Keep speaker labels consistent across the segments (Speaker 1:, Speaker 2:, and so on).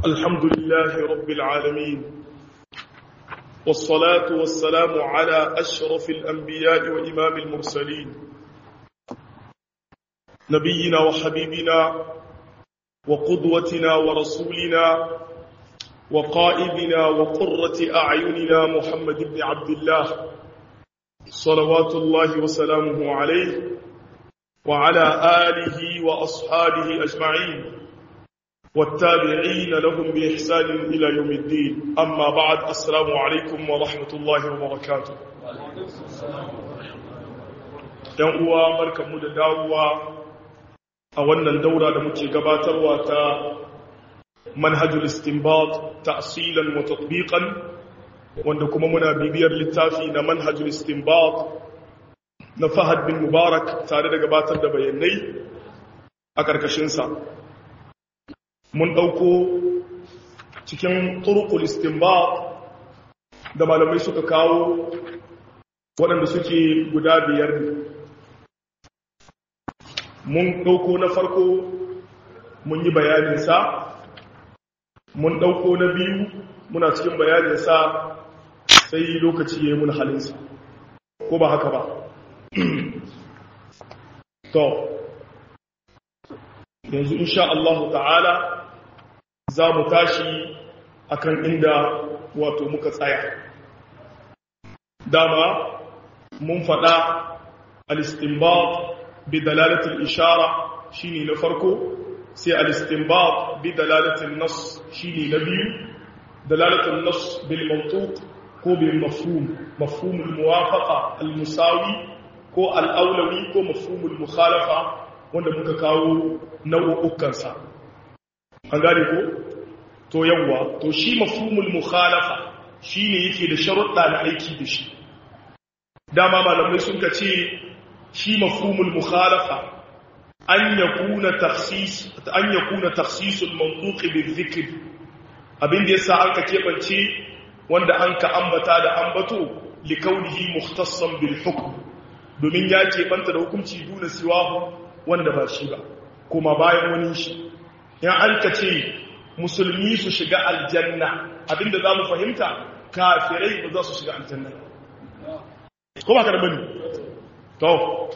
Speaker 1: الحمد لله رب العالمين والصلاة والسلام على أشرف الأنبياء وإمام المرسلين نبينا وحبيبنا وقدوتنا ورسولنا وقائدنا وقرة أعيننا محمد بن عبد الله صلوات الله وسلامه عليه وعلى آله وأصحابه أجمعين والتابعين لهم بإحسان إلى يوم الدين أما بعد السلام عليكم ورحمة الله وبركاته ‘yan uwa barkanmu da dawowa a wannan daura da muke gabatarwa ta manhajul istinbat ta'silan wa tatbiqan wanda kuma muna bibiyar littafi na manhajul istinbat na Fahad bin Mubarak tare da gabatar da bayanai a ƙarƙashinsa. Mun ɗauko cikin turkul istinbat da malamai suka kawo waɗanda suke guda biyar ne. Mun ɗauko na farko mun yi bayaninsa, mun ɗauko na biyu muna cikin bayaninsa sai lokaci ya yi mun halinsa. Ko ba haka ba? to yanzu insha Allah ta'ala za mu tashi akan inda wato muka tsaya dama mun faɗa al-istinbat bi dalalatil ishara shine na farko sai al-istinbat bi dalalatil nas shine na biyu dalalatul nas bil mantuq ko bil mafhum mafhum al-muwafaqa al-musawi ko al'aulawi ko mafhumul mukhalafa wanda muka kawo nau'ukansa an gane ko to yawwa to shi mafhumul mukhalafa shine yake da sharuɗa na aiki da shi dama malamai sun ka ce shi mafhumul mukhalafa an yakuna takhsis an yakuna takhsisul mantuq bil dhikr abin da yasa an ka kebance wanda an ka ambata da ambato likaunihi mukhtassan bil hukm domin ya keɓanta da hukunci duna siwahu wanda ba shi ba kuma bayan wani shi yan an ka ce musulmi su shiga aljanna abinda za mu fahimta kafirai ba za su shiga aljanna ko ba ka da bane to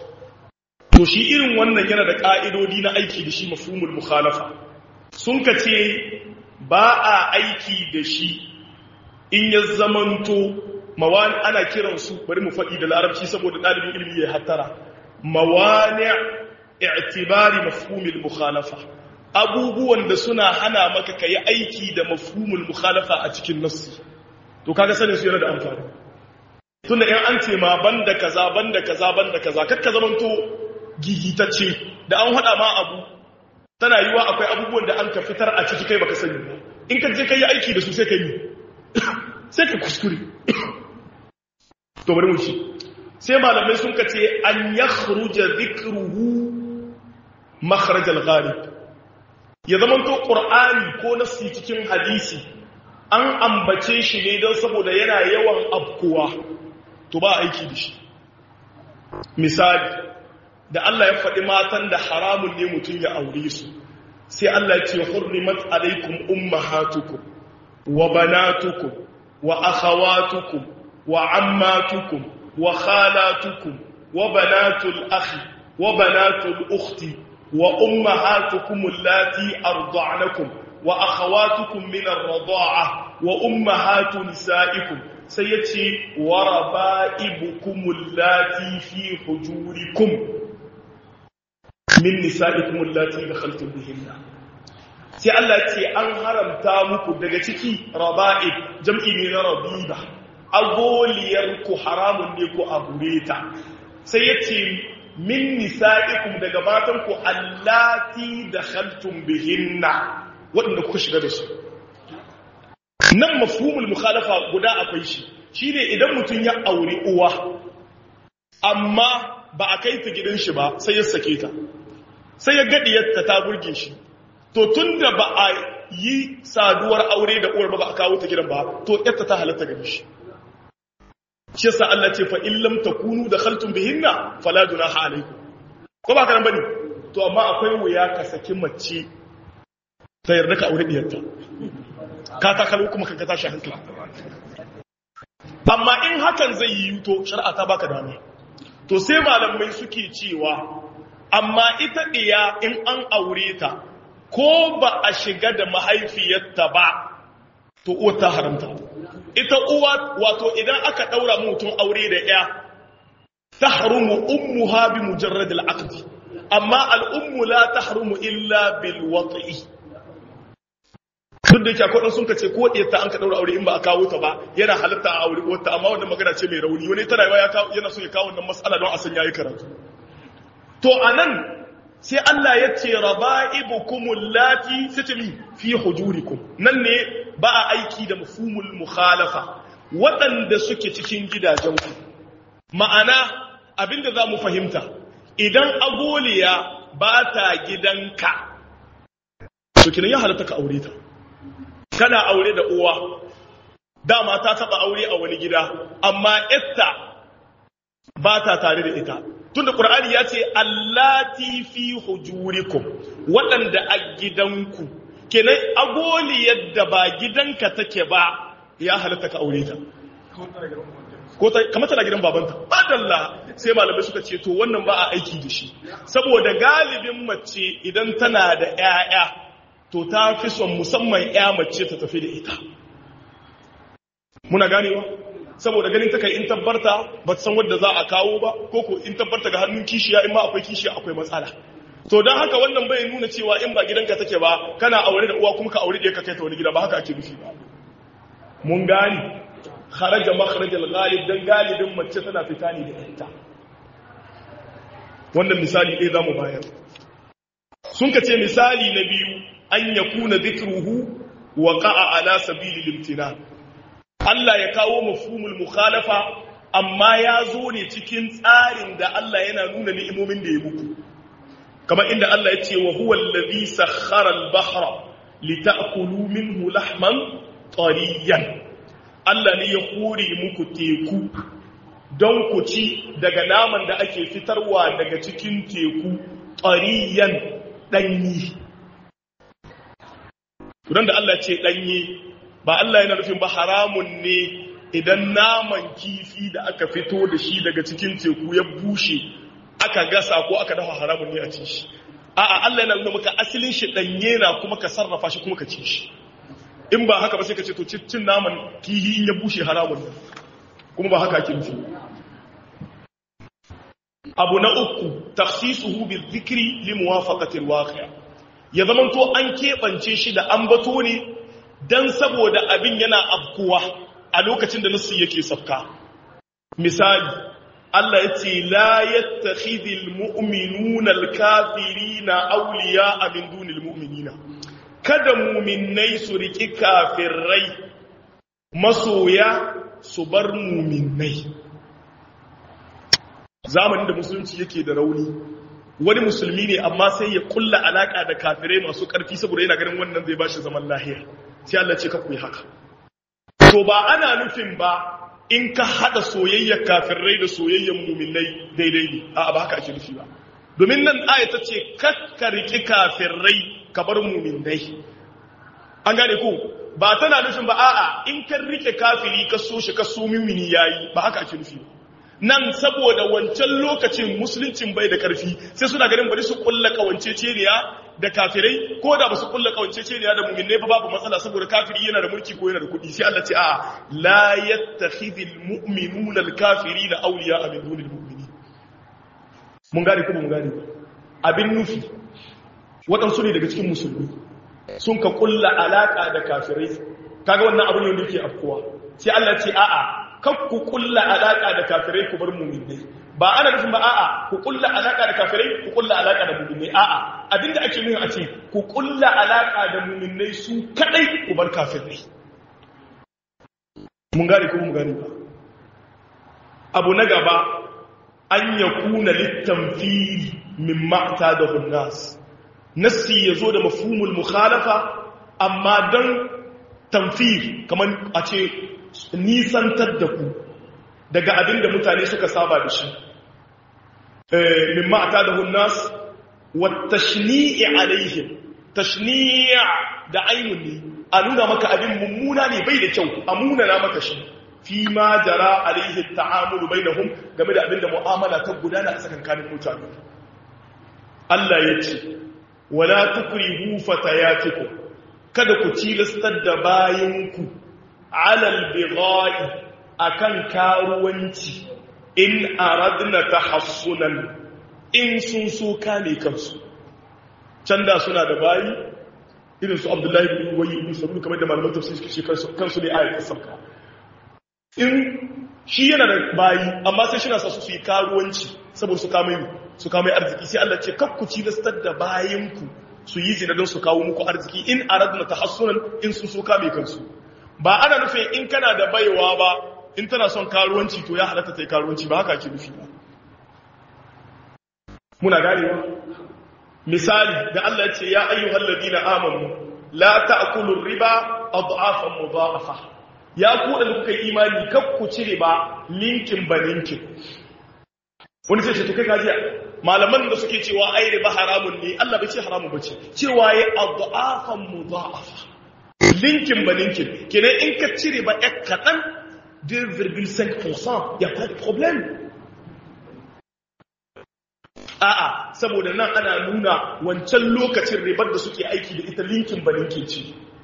Speaker 1: to shi irin wannan yana da ƙa'idodi na aiki da shi mafhumul mukhalafa sun ka ce ba a aiki da shi in ya zamanto mawani ana kiransu bari mu faɗi da larabci saboda ɗalibin ilimi ya hattara mawani i'tibari mafhumul mukhalafa abubuwan da suna hana maka kai aiki da mafhumul mukhalafa a cikin nassi to kaga sanin su yana da amfani tunda in an ce ma banda kaza banda kaza banda kaza kakka zamanto gigitacce da an hada ma abu tana yiwa akwai abubuwan da an ka fitar a ciki kai baka sani ba in ka je kai aiki da su sai ka yi sai ka kuskure to bari mu ci sai malamai sun kace an yakhruja dhikruhu makhraj al-ghalib ya zaman to qur'ani ko nasi cikin hadisi an ambace shi ne don saboda yana yawan abkuwa to ba aiki da shi misali da Allah ya faɗi matan da haramun ne mutum ya aure su sai Allah ya ce hurrimat alaikum ummahatukum wa banatukum wa akhawatukum وعماتكم وخالاتكم وبنات الأخ وبنات الأخت وأمهاتكم اللاتي أرضعنكم وأخواتكم من الرضاعة وأمهات نسائكم سيتي وربائبكم اللاتي في حجوركم من نسائكم اللاتي دخلتم بهن sai Allah ce an haramta muku daga ciki raba'ib jam'i ne na rabiba agoliyar ku haramun ne ku aure ta sai ya ce min nisa'ikum daga matan ku allati dakhaltum bihinna waɗanda kuka shiga da su nan mafhumul mukhalafa guda akwai shi shine idan mutum ya aure uwa amma ba a kai ta gidan shi ba sai ya sake ta sai ya gadiyarta ta burge shi to tunda ba a yi saduwar aure da uwar ba ba a kawo ta gidan ba to yarta ta halatta gare shi shi yasa Allah ce fa illam takunu dakhaltum bihinna fala junaha alaykum ko ba kana bane to amma akwai wuya ka saki mace ta yarda ka aure diyarta ka takalo kuma kanka tashi hankali amma in hakan zai yi to shari'a ta baka dama to sai malamai suke cewa amma ita ɗiya in an aure ta ko ba a shiga da mahaifiyarta ba to uwa ta haramta ita uwa wato idan aka ɗaura mutum aure da ya ta harumu ummu ha bi mujarrad al-aqd amma al-ummu la tahrumu illa bil wat'i duk da yake akwai sun kace ko ɗiyar ta an ka ɗaura aure in ba a kawo ta ba yana halitta a aure wata amma wannan magana ce mai rauni wani tana yawa yana so ya kawo wannan mas'ala don a san yayi karatu to anan sai Allah ya ce raba'ibukumul lati satami fi hujurikum nan ne ba a aiki da mafhumul mukhalafa waɗanda suke cikin gidajenku ma'ana abinda za mu fahimta idan agoliya ba ta gidanka to kinan ya halatta ka aure ta kana aure da uwa dama ta taba aure a wani gida amma ita ba ta tare da ita tunda qur'ani ya ce allati fi hujurikum waɗanda a gidanku kenan agoli yadda ba gidanka take ba ya halatta ka aure ta ko ta kamar tana gidan babanta badalla sai malamai suka ce to wannan ba a aiki da shi saboda galibin mace idan tana da 'ya'ya to ta fi son musamman ya mace ta tafi da ita muna ganewa saboda ganin ta kai in tabbarta ba san wadda za a kawo ba ko ko in tabbarta ga hannun kishiya in ma akwai kishiya akwai matsala to don haka wannan bai nuna cewa in ba gidanka take ba kana aure da uwa kuma ka aure da ka kai ta wani gida ba haka ake nufi ba mun gani kharaja makharajal ghalib dan galibin mace tana fita ne da ita wannan misali ɗaya zamu bayar sun ka ce misali na biyu an yakuna dhikruhu waqa'a ala sabili limtina Allah ya kawo mafhumul mukhalafa amma ya zo ne cikin tsarin da Allah yana nuna ni'imomin da ya muku kamar inda Allah ya ce wa huwa allazi sakhkhara al-bahra lita'kulu minhu lahman tariyan Allah ne ya hore muku teku don ku ci daga naman da ake fitarwa daga cikin teku tariyan danyi Kudan da Allah ce ɗanye ba Allah yana nufin ba haramun ne idan naman kifi da aka fito da shi daga cikin teku ya bushe aka gasa ko aka dafa haramun ne a ci shi. A'a Allah yana nuna maka asalin shi ɗanye na kuma ka sarrafa shi kuma ka ci shi. In ba haka ba sai ka ce to cin naman kihi in ya bushe haramun ne. Kuma ba haka ake nufi. Abu na uku tafsisuhu bil zikri li muwafaqati al ya zamanto an keɓance shi da ambato ne don saboda abin yana afkuwa a lokacin da nasu yake safka misali Allah ya ce la yattakhidhul mu'minuna al-kafirina awliya'a min dunil mu'minina kada mu'minnai su riki kafirai masoya su bar mu'minnai zamanin da musulunci yake da rauni wani musulmi ne amma sai ya kulla alaka da kafirai masu karfi saboda yana ganin wannan zai bashi zaman lahiya sai Allah ce ka ku yi haka to ba ana nufin ba in ka hada soyayyar kafirai da soyayyar muminai daidai ne a ba haka ake nufi ba domin nan aya ta ce kakka riki kafirai ka bar muminai an gane ko ba tana nufin ba a'a in ka rike kafiri ka so shi ka so mumini yayi ba haka ake nufi ba nan saboda wancan lokacin musuluncin bai da karfi sai suna ganin bari su kulla kawanceceniya da kafirai ko da ba su kulla kawanceceniya da mu'minai ba babu matsala saboda kafiri yana da mulki ko yana da kuɗi sai Allah ce a la yattakhidhul mu'minuna al-kafirina awliya'a min dunil mu'minin mun gane ko mun gane abin nufi waɗansu ne daga cikin musulmi sun ka kulla alaka da kafirai kaga wannan abu ne wanda yake afkuwa sai Allah ce a'a kan ku kulla alaka da kafirai ku bar mu'minai ba ana nufin ba a'a ku kulla alaka da kafirai ku kulla alaka da mu'minai a'a abinda ake nuna a ce ku kulla alaka da mu'minai su kadai ku bar kafirai mun gane ko mun gane ba abu na gaba an yakuna litanfiri mimma da nas nassi yazo da mafhumul mukhalafa amma dan tamfir kamar a ce nisantar da ku daga abin da mutane suka saba da shi mimma ata da hunnas wata shini'i alaihim tashniya da ainun ne a nuna maka abin mummuna ne bai da kyau a munana maka shi fi ma jara alaihi ta'amulu bainahum game da abin da mu'amala ta gudana a tsakankanin mutane Allah ya ce wala tukrihu fatayatikum kada ku tilastar da bayanku alal bigha'i akan karuwanci in aradna tahassunan in sun so kame kansu can da suna da bayi irin su abdullahi bin ubayi ibn salul kamar da malaman tafsir suke ce kansu ne ayat sauka in shi yana da bayi amma sai shi na sa su yi karuwanci saboda su kama su kama arziki sai Allah ce kakkuci lastar da bayanku su yi zina don su kawo muku arziki in aradna tahassunan in sun so kame kansu ba ana nufin in kana da baiwa ba in tana son karuwanci to ya halatta ta yi karuwanci ba haka ake nufi ba muna ganewa misali da Allah ya ce ya ayyuhal ladina amanu la ta'kulu riba adhafan mudha'afa ya ku da kuka yi imani kar ku cire ba linkin ba linkin wani sai ce to kai kaji malaman da suke cewa ai riba haramun ne Allah bai ce haramun bace cewa ya adhafan mudha'afa linkin ba linkin kenan in ka cire ba ek kadan 2,5% ya pas de problème a'a saboda nan ana nuna wancan lokacin ribar da suke aiki da ita linkin ba linkin ce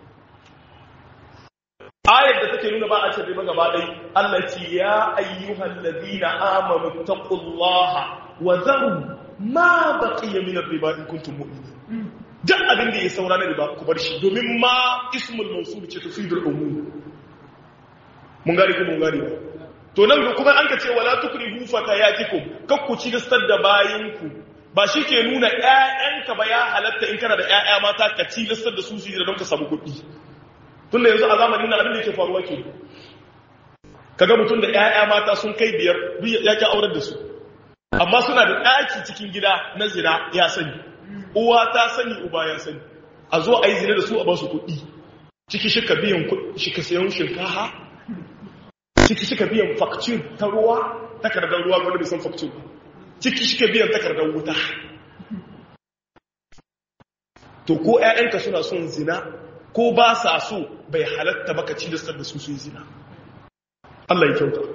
Speaker 1: ayar da take nuna ba a cin riba gaba ɗai Allah ce ya ayyuhal ladina amanu taqullaha wa zaru ma baqiya min ar-riba in kuntum mu'minin duk abin da ya saura na riba ku bar shi domin ma ismul mawsul ce tufidul umum mun gari ko mun gari ba to nan kuma an ka ce wala tukrihu fatayatikum kakku ci gastar da bayinku ba shi ke nuna ƴaƴanka ba ya halatta in kana da ƴaƴa mata ka ci gastar da su su da don ka samu kuɗi tunda yanzu a zamanin nan abin da yake faruwa ke kaga mutum da ƴaƴa mata sun kai biyar ya ki aurar da su amma suna da ɗaki cikin gida na zina ya sani uwa ta sani uba ya sani a zo a yi zina da su a ba su kuɗi ciki shi ka biyan shi ka sayan shinkafa ciki suka biyan fakcin ta ruwa takardar ruwa wanda bai san fakcin ciki suka biyan takardar wuta to ko 'ya'yanka suna son zina ko ba sa so bai halatta baka cilistar da su sun zina Allah ya kyauta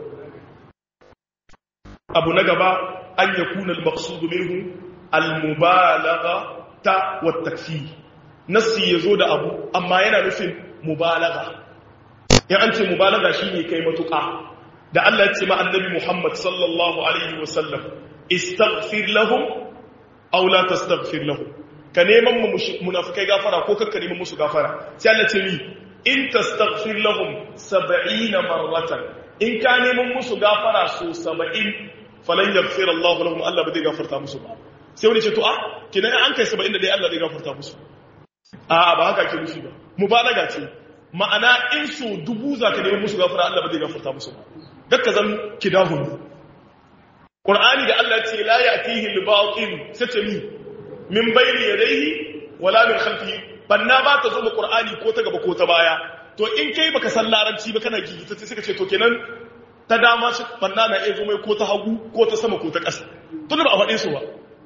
Speaker 1: abu na gaba an ya kuna al-maqsud minhu al-mubalagha ta wa takfir nasi yazo da abu amma yana nufin mubalagha in an ce mubalaga shine kai matuƙa da Allah ya ce ma annabi Muhammad sallallahu alaihi wasallam istaghfir lahum aw la tastaghfir lahum ka neman mu munafikai gafara ko kakka neman musu gafara sai Allah ce ni in tastaghfir lahum 70 marratan in ka neman musu gafara so 70 falan yaghfir Allah lahum Allah ba zai gafarta musu ba sai wani ce to a kinan an kai 70 da dai Allah zai gafarta musu a ba haka ke nufi ba mubalaga ce ma'ana in so dubu za ka neman musu gafara Allah ba zai gafarta musu ba dakka zan kidahun Qur'ani da Allah ce la ya'tihi al-batil sace mi min bayni yadayhi wala min khalfihi banna ba ta zo mu Qur'ani ko ta gaba ko ta baya to in kai baka san larabci ba kana gigita sai suka ce to kenan ta dama shi banna na iya zo mai ko ta hagu ko ta sama ko ta ƙasa tun ba a faɗe su ba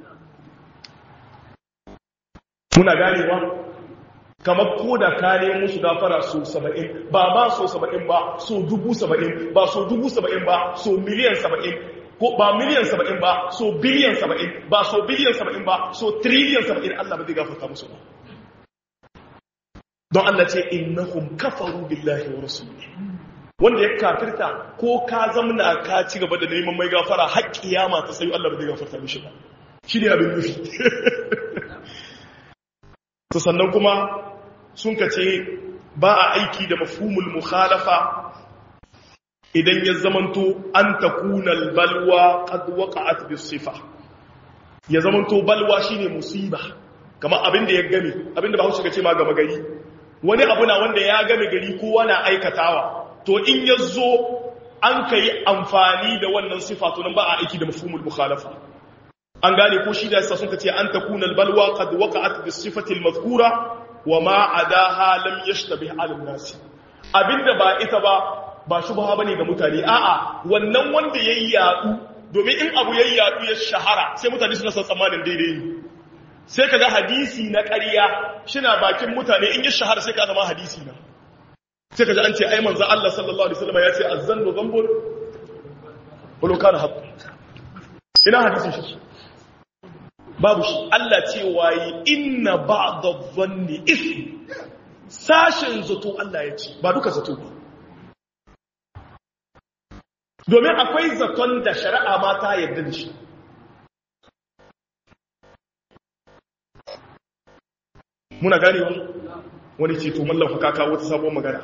Speaker 1: muna ganewa kamar ko da ka nemo musu gafara so saba'in ba ba so saba'in ba so dubu saba'in ba so dubu saba'in ba so miliyan saba'in ko ba miliyan saba'in ba so biliyan saba'in ba so biliyan saba'in ba so triliyan saba'in Allah ba zai gafarta musu ba don Allah ce innahum kafaru billahi wa rasulihi wanda ya kafirta ko ka zamna ka ci gaba da neman mai gafara har kiyama ta sai Allah ba zai gafarta mishi ba shi ne abin nufi to sannan kuma sun ka ce ba a aiki da mafhumul mukhalafa idan ya zamanto an takuna balwa qad waqa'at bis sifa ya zamanto balwa shine musiba kamar abin da ya game abin da ba hausa ce ma gama gari wani abu na wanda ya game gari kowa na aikatawa to in ya zo an kai amfani da wannan sifa to nan ba a aiki da mafhumul mukhalafa an gane ko shi da yasa sun ce an takuna balwa qad waqa'at bis sifati al madhkura wa ma adaha lam yashtabih ala nas abinda ba ita ba ba shubha bane ga mutane a'a wannan wanda yayi yadu domin in abu yayi yadu ya shahara sai mutane suna san tsammanin daidai ne sai kaga hadisi na ƙarya shina bakin mutane in yi shahara sai ka zama hadisi na sai kaga an ce ai manzo Allah sallallahu alaihi wasallam ya ce azzannu dhanbun wala kana haqq ina hadisin shi babu shi Allah ce wayi inna ba'da dhanni ism sashin zato Allah ya ce ba duka zato ba domin akwai zaton da shari'a ma ta yarda da shi muna ganewa wani ce to mallafa kaka wata sabon magana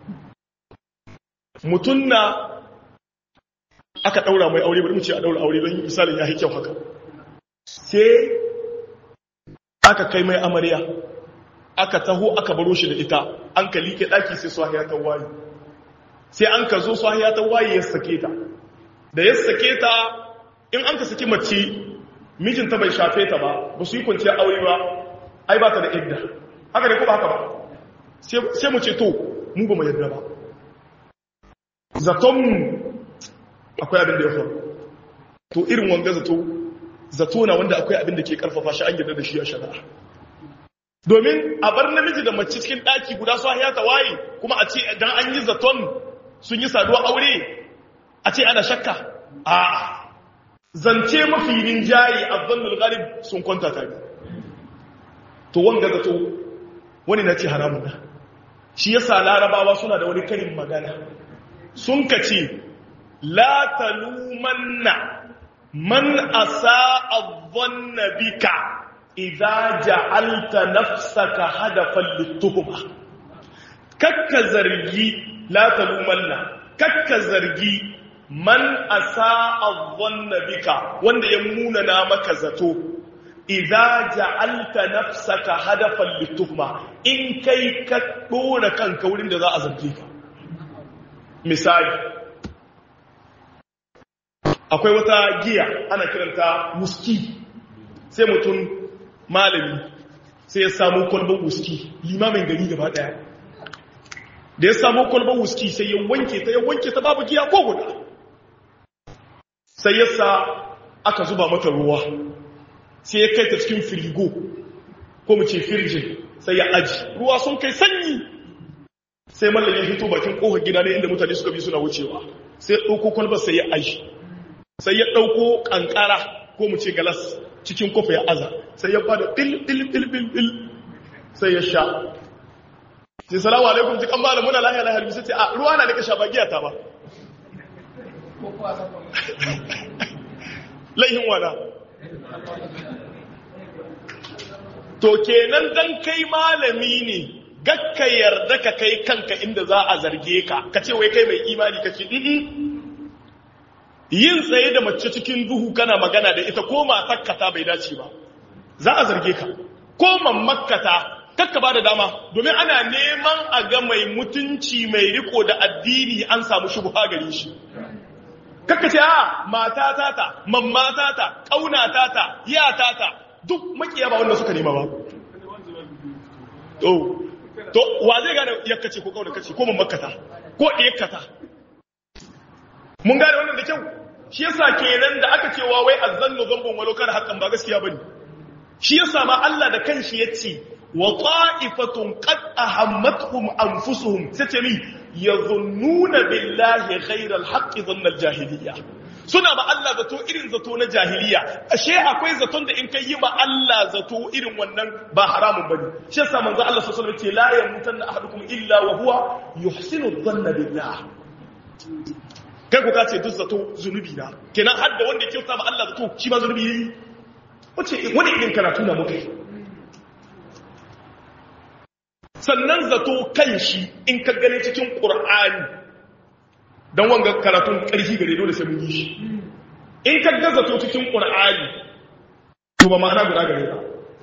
Speaker 1: mutum na aka daura mai aure bari mu ce a daura aure don misalin ya yi kyau haka sai aka kai mai amarya aka taho aka baro shi da ita an ka liƙe ɗaki sai swahiya ta waye sai an ka zo swahiya ta waye ya sake ta da ya sake ta in an ka saki mace mijinta bai shafe ta ba ba su yi kwanciyar aure ba ai ba ta da idda haka ne ko ba haka ba sai mu ce to mu ba mu yadda ba zaton mu akwai abin da ya faru to irin wanga zato zato na wanda akwai abin da ke karfafa shi an yarda da shi a shari'a domin a bar namiji da mace cikin daki guda su haya ta waye kuma a ce dan an yi zaton sun yi saduwa aure a ce ana shakka a zance mafi rinjaye a zannul gharib sun kwanta tare to wanga zato wani na ce haramun da shi yasa larabawa suna da wani karin magana sun kace la talumanna man asa'a dhanna bika idza ja'alta nafsaka hadafan lituhma kakka zargi la talumanna kakka zargi man asa'a dhanna bika wanda ya munana maka zato idza ja'alta nafsaka hadafan lituhma in kai ka dora kanka wurin da za a zarge ka misali akwai wata giya ana kiranta wuski sai mutum malami sai ya samu kwalban wuski limamin gari gaba daya da ya samu kwalban wuski sai ya wanke ta ya wanke ta babu giya ko guda sai ya sa aka zuba mata ruwa sai ya kai ta cikin firigo ko mu ce firjin sai ya aji ruwa sun kai sanyi sai mallam ya fito bakin kofar gida ne inda mutane suka bi suna wucewa sai ya ɗauko kwalbar sai ya aji sai ya ɗauko ƙanƙara ko mu ce galas cikin kofa ya aza sai ya bada bil bil bil bil bil sai ya sha sai salamu alaikum ji kan malam muna lahiya lahiya sai ce a ruwa na nika sha ba giya ta ba laihin wana to kenan dan kai malami ne gakka yarda ka kai kanka inda za a zarge ka ka ce wai kai mai imani kake yin tsaye da mace cikin duhu kana magana da ita ko matakkata bai dace ba za a zarge ka ko mammakata kakka ba da dama domin ana neman a ga mai mutunci mai riko da addini an samu shubha gare shi kakka ce a mata tata mamma tata kauna tata ya tata duk makiya ba wanda suka nema ba to to wa zai gane yakkace ko kauna kace ko mammakata ko diyakkata mun gane wannan da kyau shi yasa kenan da aka cewa wai azzannu zambun walau kana haqqan ba gaskiya bane shi yasa ma Allah da kanshi yace wa ta'ifatun qad ahammatuhum anfusuhum sace mi yadhunnuna billahi ghayra alhaqqi dhanna aljahiliyya suna ba Allah zato irin zato na jahiliya ashe akwai zaton da in kai yi ba Allah zato irin wannan ba haramun bane shi yasa manzo Allah sallallahu alaihi wasallam ce la yamutanna ahadukum illa wa huwa yuhsinu dhanna billah kai ku kace duk zato zunubi na kenan har da wanda kyauta ba Allah zato shi ma zunubi yayi wace wani irin karatu na muka yi sannan zato kan shi in ka gane cikin qur'ani dan wanga karatun karfi gare dole sai mun yi shi in ka ga zato cikin qur'ani to ba ma'ana guda gare ba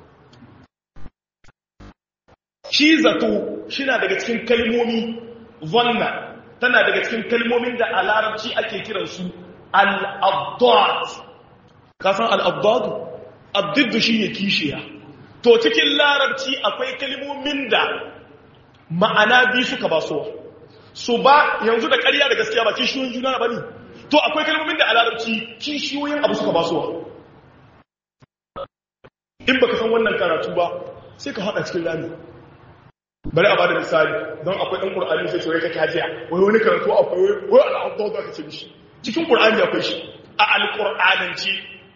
Speaker 1: shi zato shi na daga cikin kalmomi zanna tana daga cikin kalmomin da a larabci ake kiransu al'abdad kasan al'abdad abdiddu shi ne kishiya to cikin larabci akwai kalmomin da ma'ana biyu suka ba so su ba yanzu da ƙarya da gaskiya ba kishiyoyin juna ba ne to akwai kalmomin da a larabci kishiyoyin abu suka ba so in baka san wannan karatu ba sai ka hada cikin rami bari a bada misali don akwai ɗan ƙur'ani sai cewa kake hajiya wai wani karatu akwai wai al'adun da kace mishi cikin ƙur'ani akwai shi a alƙur'ananci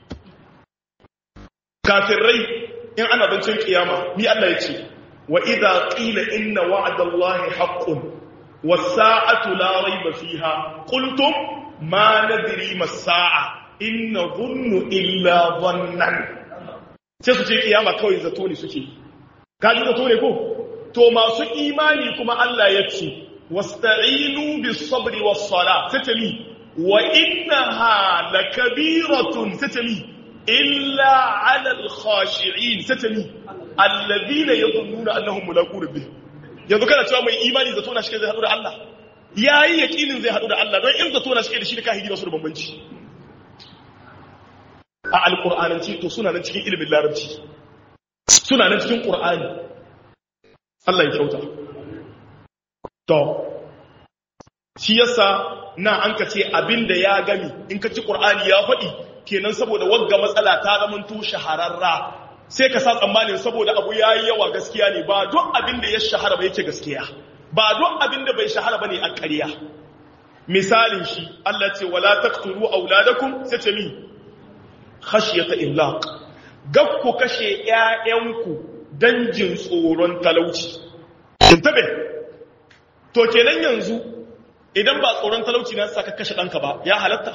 Speaker 1: kafirai in ana zancen kiyama ni Allah ya ce wa idza qila inna wa'dallahi haqqun was-sa'atu la rayba fiha qultum ma nadri mas-sa'a in nadhunnu illa dhannan sai su ce kiyama kawai zato ne suke kaji zato ne ko to masu imani kuma Allah ya ce wasta'inu bis-sabri was-sala tatali wa innaha lakabiratun tatali illa 'ala al-khashi'in tatali alladhina yadhunnuna annahum mulaqu rabbihim yanzu kana cewa mai imani zato na shi zai hadu da Allah yayi yakinin zai hadu da Allah don in zato na shi da shi da kahiri ba su da bambanci a alqur'ananci to suna nan cikin ilimin larabci suna nan cikin qur'ani Allah ya kyauta. To, shi yasa na an ka ce abinda ya gami in ka ci ƙur'ani ya faɗi kenan saboda wagga matsala ta zamanto shahararra sai ka sa tsammanin saboda abu ya yi yawa gaskiya ne ba duk abinda ya shahara ba yake gaskiya ba duk abinda bai shahara ba ne a ƙarya. Misalin shi, Allah ce, wala taqtulu auladakum sai ce mi, khashiyata imlaq. Gab ku kashe ‘ya'yanku don jin tsoron talauci. Tabe, to kenan yanzu idan ba tsoron talauci na saka kashe ɗanka ba, ya halatta?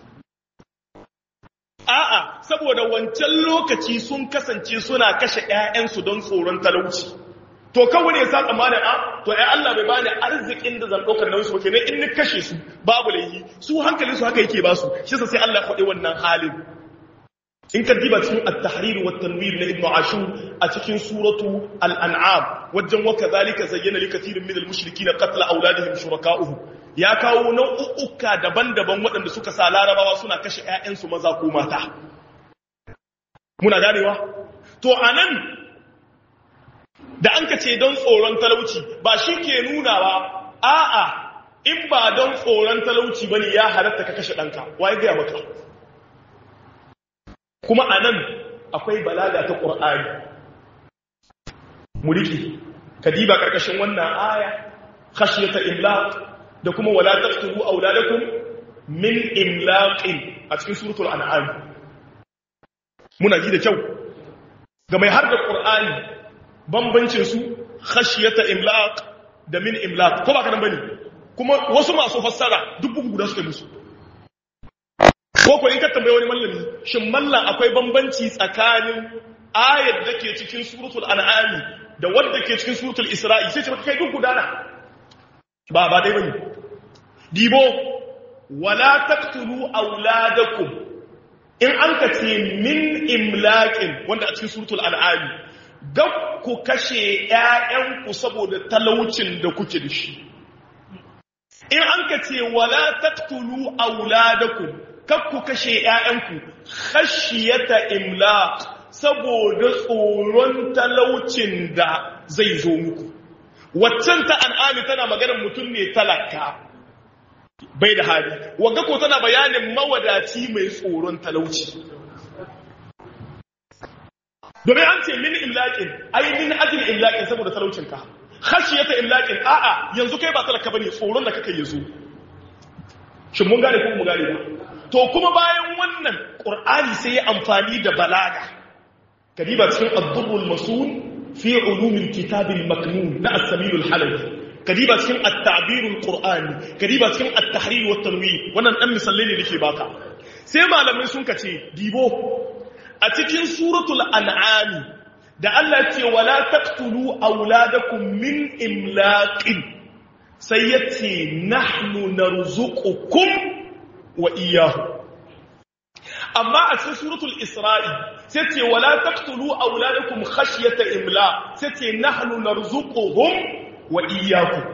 Speaker 1: A'a, saboda wancan lokaci sun kasance suna kashe ‘ya'yansu don tsoron talauci. To kawai ne sa tsammanin a, to ‘ya Allah bai bani arzikin da zan ɗaukar nauyi su kenan in ni kashe su babu laifi, su hankalinsu haka yake ba su, shi sai Allah faɗi wannan halin. in ka diba cikin at-tahrir wa tanwir na ibnu ashur a cikin suratu al-an'am wajen wa kadhalika zayyana li kathirin min al-mushrikeen qatla awladihim shuraka'uhum ya kawo nau'uka daban-daban waɗanda suka sa larabawa suna kashe ƴaƴansu maza ko mata muna ganewa to anan da an ka ce don tsoron talauci ba shi ke nunawa a'a in ba don tsoron talauci bane ya halatta ka kashe ɗanka waye ga maka kuma a nan akwai balaga ta ƙur'ani mulki kadiba ƙarƙashin wannan aya khashiyata imlaq da kuma wala taqtulu auladakum min imlaqin a cikin suratul an'am muna ji da kyau ga mai har da ƙur'ani bambancin su khashiyata imlaq da min imlaq ko ba ka nan bane kuma wasu masu fassara duk bugu guda suka musu ko ko in ka tambaye wani mallami shin mallan akwai bambanci tsakanin ayat da ke cikin suratul an'am da wadda ke cikin suratul isra'i sai ce maka kai duk gudana ba ba dai bane dibo wala taqtulu auladakum in an ka ce min imlaqin wanda a cikin suratul an'am ga ku kashe ƴaƴanku saboda talaucin da kuke da shi in an ka ce wala taqtulu auladakum kakku kashe ‘ya'yanku, khashiyata imla saboda tsoron talaucin da zai zo muku. Waccan ta an'ami tana maganar mutum ne talaka, bai da hali, wagga ko tana bayanin mawadaci mai tsoron talauci. Domin an ce min imlaƙin, ai min ajin imlaƙin saboda talaucinka. Khashiyata imlaƙin, a'a yanzu kai ba talaka bane tsoron da kaka yi zo. Shin mun gane ko mu gane ba? to kuma bayan wannan ƙur'ani sai ya amfani da balaga kadiba cikin ad-durrul masun fi ulumin kitabil maknun na as-samilul halabi kadiba cikin at-ta'birul qur'ani kadiba cikin at-tahrir wa tanwir wannan dan misalai ne nake baka sai malamai sun kace dibo a cikin suratul an'am da Allah ce wala taqtulu auladakum min imlaqin sai yace nahnu narzuqukum wa iyahu amma a cikin suratul isra'i sai ce wala taqtulu auladakum khashyata imla sai ce nahnu narzuquhum wa iyyakum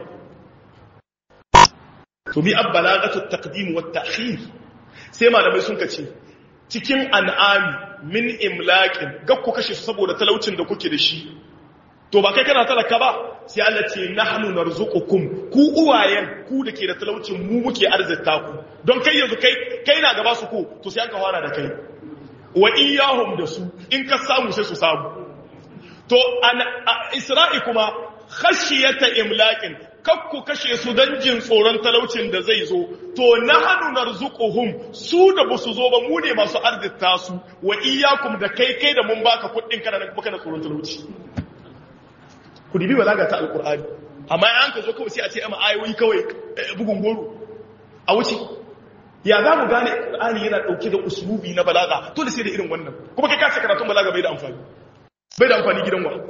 Speaker 1: to bi abbalagatu taqdim wa ta'khir sai malamai sun kace cikin an'ami min imlaqin ga ku kashe su saboda talaucin da kuke da shi to ba kai kana talaka ba sai Allah ce nahnu narzuqukum ku uwayen ku da ke da talaucin mu muke arzita ku don kai yanzu kai kai na gaba su ku to sai an ka fara da kai wa iyahum da su in ka samu sai su samu to isra'i kuma khashiyata imlaqin kakku kashe su don jin tsoron talaucin da zai zo to na hannu narzuquhum su da ba su zo ba mu ne masu arzita su wa iyyakum da kai kai da mun baka kuɗin kana baka da tsoron talauci ku dibi balaga ta alqur'ani amma an ka zo kawai sai a ce amma ayoyi kawai bugun goro a wuce ya za mu gane qur'ani yana dauke da uslubi na balaga to da sai da irin wannan kuma kai ka ce karatun balaga bai da amfani bai da amfani gidan wa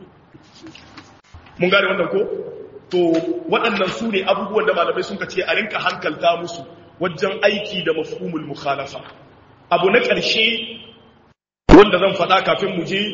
Speaker 1: mun gane wannan ko to waɗannan su ne abubuwan da malamai sun ce a rinka hankalta musu wajen aiki da mafhumul mukhalafa abu na ƙarshe wanda zan faɗa kafin mu je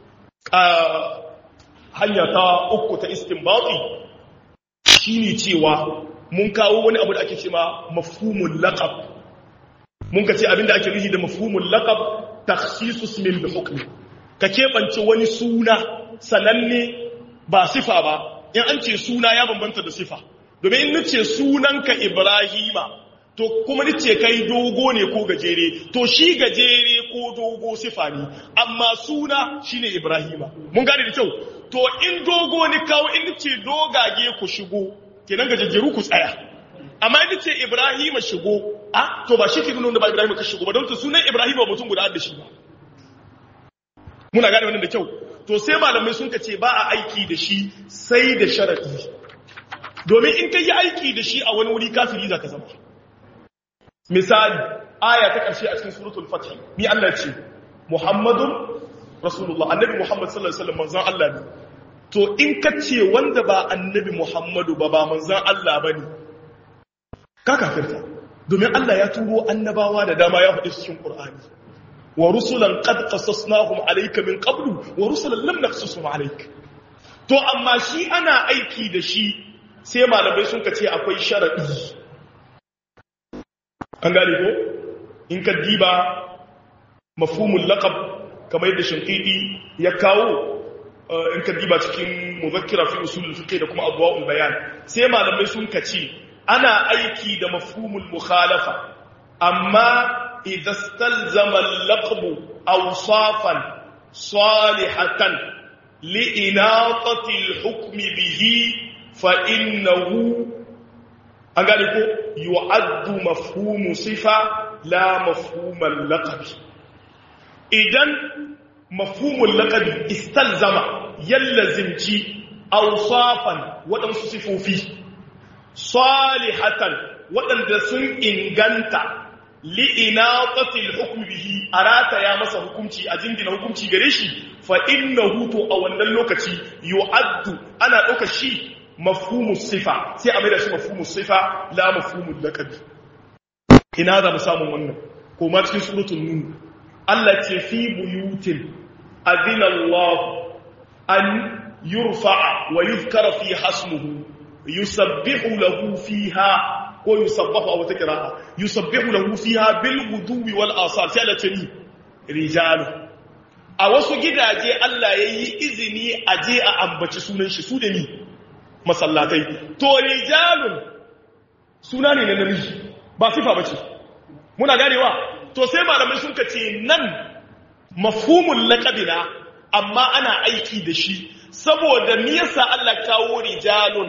Speaker 1: hanya ta uku ta istinbati shine cewa mun kawo wani abu da ake cewa mafhumul laqab mun ka ce abinda ake nufi da mafhumul laqab takhsisus min bi hukmi ka keɓance wani suna sananne ba sifa ba in an ce suna ya bambanta da sifa domin in nace sunanka ibrahima to kuma nace kai dogo ne ko gajere to shi gajere ko dogo sifa ne amma suna shine ibrahima mun gane da kyau to in dogo ne kawo in nace dogage ku shigo kenan gajejjeru ku tsaya amma in nace ibrahima shigo a to ba shi ke nuna ba ibrahima ka shigo ba don to sunan ibrahima mutum guda da shi ba muna gane wannan da kyau to sai malamai sun ce ba a aiki da shi sai da sharaɗi domin in ka yi aiki da shi a wani wuri kafiri za ka zama misali aya ta ƙarshe a cikin suratul fatih ni Allah ce muhammadun rasulullah annabi muhammad sallallahu alaihi wasallam manzon Allah ne to in ka ce wanda ba annabi muhammadu ba ba manzon Allah bane ka kafirta domin Allah ya turo annabawa da dama ya faɗi cikin Qur'ani wa rusulan qad qasasnahum alayka min qablu wa rusulan lam naqsusum alayk to amma shi ana aiki da shi sai malamai sun kace akwai sharadi an gane ko in ka diba mafhumul laqab kamar yadda shinkidi ya kawo in ka diba cikin muzakkira fi usul fiqh da kuma abwaul bayan sai malamai sun kace ana aiki da mafhumul mukhalafa amma إذا استلزم اللقب أوصافا صالحة لإناطة الحكم به فإنه أقالكو يعد مفهوم صفة لا مفهوم اللقب إذن مفهوم اللقب استلزم يلزم أوصافا وتنصفوا فيه صالحة وتنصف إنغانتا li'inaqatil hukm bihi arata ya masa hukunci a jingina hukunci gare shi fa innahu to a wannan lokaci yu'addu ana dauka shi mafhumus sifa sai a maida shi mafhumus sifa la mafhumul laqab ina za mu samu wannan ko ma cikin suratul nun Allah ce fi buyutin adina Allah an yurfa'a wa yuzkara fi hasmuhu yusabbihu lahu fiha ko yusabbahu a wata kira'a yusabbihu lahu fiha bil guduwi wal asar sai Allah ce ni rijalu a wasu gidaje Allah yayi izini a je a ambaci sunan shi su da ni masallatai to rijalun suna ne na namiji ba sifa bace muna ganewa to sai malamai sun kace nan mafhumul laqabina amma ana aiki da shi saboda me yasa Allah kawo rijalun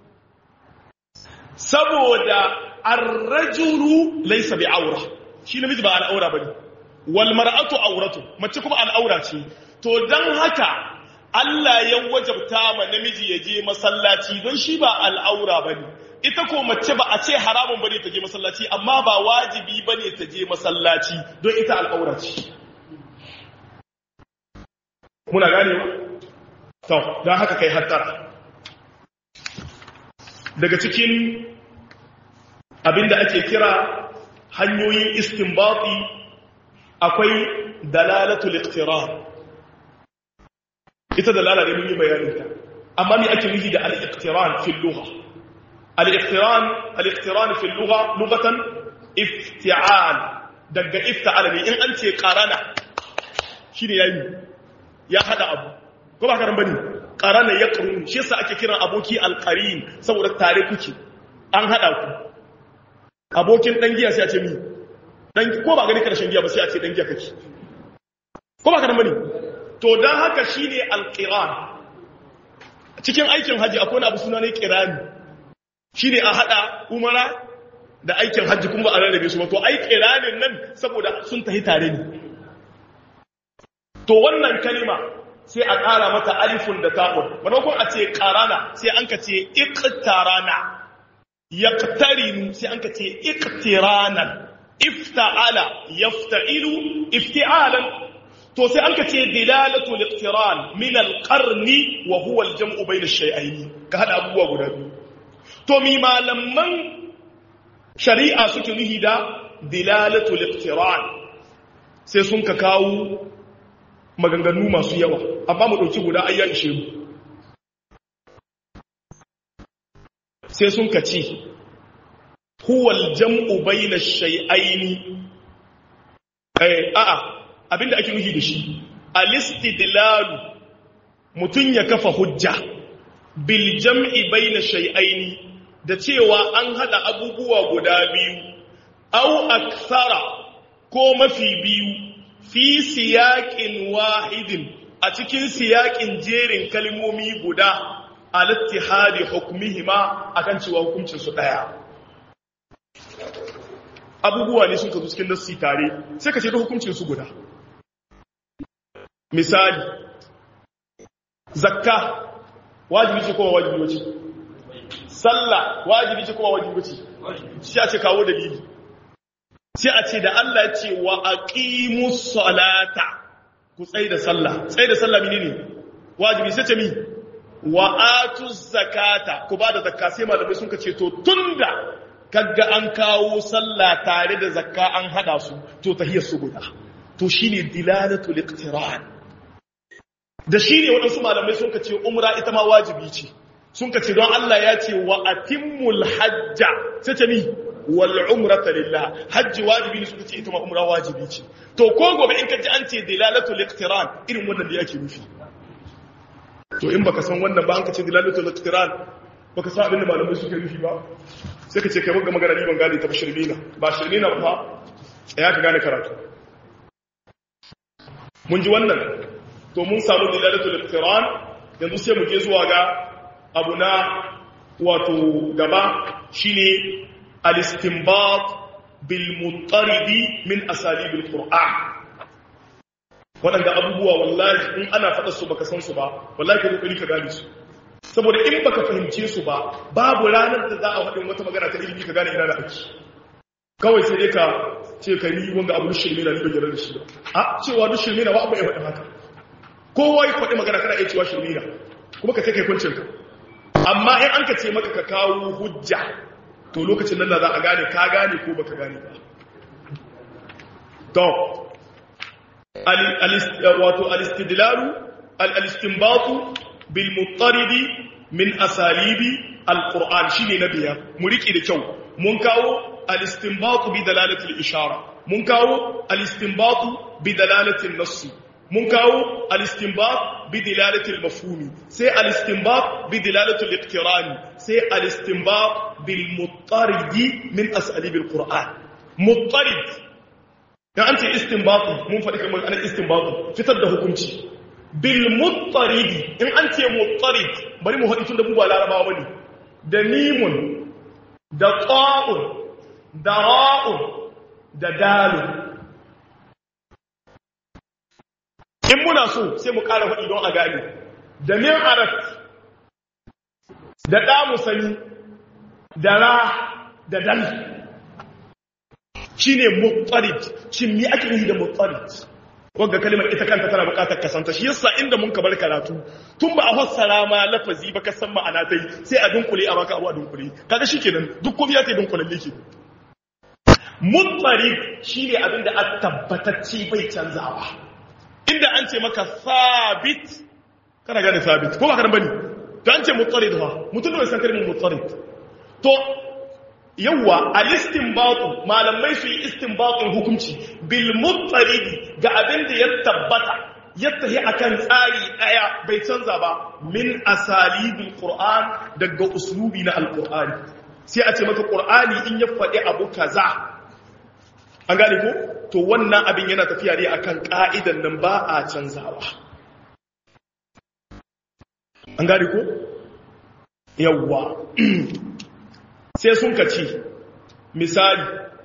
Speaker 1: saboda arrajulu laysa bi aura shi namiji ba al'aura bane wal mar'atu auratu mace kuma al'aura ce to dan haka Allah ya wajabta ma namiji ya je masallaci don shi ba al'aura bane ita ko mace ba a ce haramun bane ta je masallaci amma ba wajibi bane ta je masallaci don ita al'aura ce muna gane to dan haka kai hattara daga cikin abinda ake kira hanyoyin istinbati akwai dalalatul iqtiran ita dalala ne mun yi bayaninta amma me ake nufi da al-iqtiran fi lugha al-iqtiran al-iqtiran fi lugha lughatan ifti'al daga ifta'al ne in an ce qarana shine yayi ya hada abu ko ba karan bane qarana yaqrun shi yasa ake kiran aboki al-qarin saboda tare kuke an hada ku abokin dan giya sai a ce mi dan ko ba gani karshen giya ba sai a ce dan giya kake ko ba ka da mani to don haka shi ne alƙiran cikin aikin hajji akwai wani abu suna ne ƙirani shi ne a haɗa umara da aikin hajji kuma ba a rarrabe su ba to ai ƙiranin nan saboda sun tafi tare ne to wannan kalima sai a ƙara mata alifun da ta'un maimakon a ce ƙarana sai an ka ce iqtarana yaqtarinu sai an ka ce iqtiranan ifta'ala yafta'ilu ifti'alan to sai an ka ce dilalatu liqtiran min alqarni wa huwa aljam'u bayna ash-shay'ayn ka hada abubuwa guda biyu to mi malaman shari'a suke nuhi da dilalatu liqtiran sai sun ka kawo maganganu masu yawa amma mu dauki guda ayya ishe mu sai sun ka ce huwa aljam'u bayna ash-shay'ayn eh a'a abinda ake nufi da shi alistidlalu mutun ya kafa hujja bil jam'i baina shay'aini da cewa an hada abubuwa guda biyu aw akthara ko mafi biyu fi siyaqin wahidin a cikin siyaqin jerin kalmomi guda al-ittihadi hukmihima akan cewa hukuncin su daya abubuwa ne sun kazo cikin nassi tare sai ka ce da hukuncin su guda misali zakka wajibi ce kuma wajibi wace sallah wajibi ce kuma wajibi wace shi a ce kawo dalili sai a ce da Allah ya ce wa aqimus salata ku tsaye da sallah tsaye da sallah menene wajibi sai ce mi wa atuz zakata ku ba da zakka sai malamai sun ka ce to tunda kaga an kawo sallah tare da zakka an hada su to tahiyar su guda to shine dilalatul iqtiran da shine wadansu malamai sun kace umra ita ma wajibi ce sun kace don Allah ya ce wa atimmul hajja sai ce mi wal umrata lillah hajji wajibi ne suka ce ita ma umra wajibi ce to ko gobe in kaji an ce dilalatul iqtiran irin wannan da yake nufi to in baka san wannan ba an kace dilalatul iqtiran baka san abin da malamai suke nufi ba sai ka ce kai wanga magana ni ban gane ta ba shirmina ba shirmina ba ya ka gane karatu mun ji wannan to mun samu dilalatul iqtiran yanzu sai mu je zuwa ga abu na wato gaba shine al-istinbat bil mutaridi min asalib al-qur'an wadanda abubuwa wallahi in ana faɗa su baka san su ba wallahi ka kokari ka gane su saboda in baka fahimce su ba babu ranar da za a faɗin wata magana ta ilimi ka gane ina da ake kawai sai dai ka ce ka ni wanga abu shirme na ni bai da shi ba a cewa duk shirme na ba abu ya faɗin haka kowa ya faɗi magana kana iya cewa shirme na kuma ka ce kai kuncin ka amma in an ka ce maka ka kawo hujja to lokacin nan da za a gane ka gane ko baka gane ba to wato al-istidlalu al-istinbatu bil mutaridi min asalibi al-qur'an shine na biyar mu rike da kyau mun kawo al-istinbatu bi dalalati al-ishara mun kawo al-istinbatu bi dalalati an-nass mun kawo al-istinbat bi dalalati al-mafhumi sai al-istinbat bi dalalati al-iqtiran sai al-istinbat bil mutaridi min asalib al-qur'an mutarid dan an ce istinbat mun faɗi kamar an istinbat fitar da hukunci bil muttaridi in an ce muttarid bari mu haɗi tun da mu ba larabawa bane da mimun da qa'un da ra'un da dalun in muna so sai mu ƙara haɗi don a gane da min arat da ɗa musani da ra da dal shine muttarid shin me ake yi da muttarid wagga kalimar ita kanta tana bukatar kasanta shi yasa inda mun ka bar karatu tun ba a fassara ma lafazi ba ka san ma'ana tai sai a dunkule a baka abu a dunkule kaga shikenan duk komai ya ta dunkulalle ke mutarib shine abin da a tabbatacce bai canzawa inda an ce maka sabit kana gane sabit ko ba kana bane to an ce mutarid ha mutum da san kalmar mutarid to yawwa al-istinbatu malamai su yi istinbatun hukunci bil mutaridi ga abin da ya tabbata ya tahi akan tsari daya bai canza ba min asalibil qur'an daga uslubi na alqur'ani sai a ce maka qur'ani in ya faɗi abu kaza an gane ko to wannan abin yana tafiya ne akan ka'idan nan ba a canzawa an gane ko yawwa sai sun kaci misali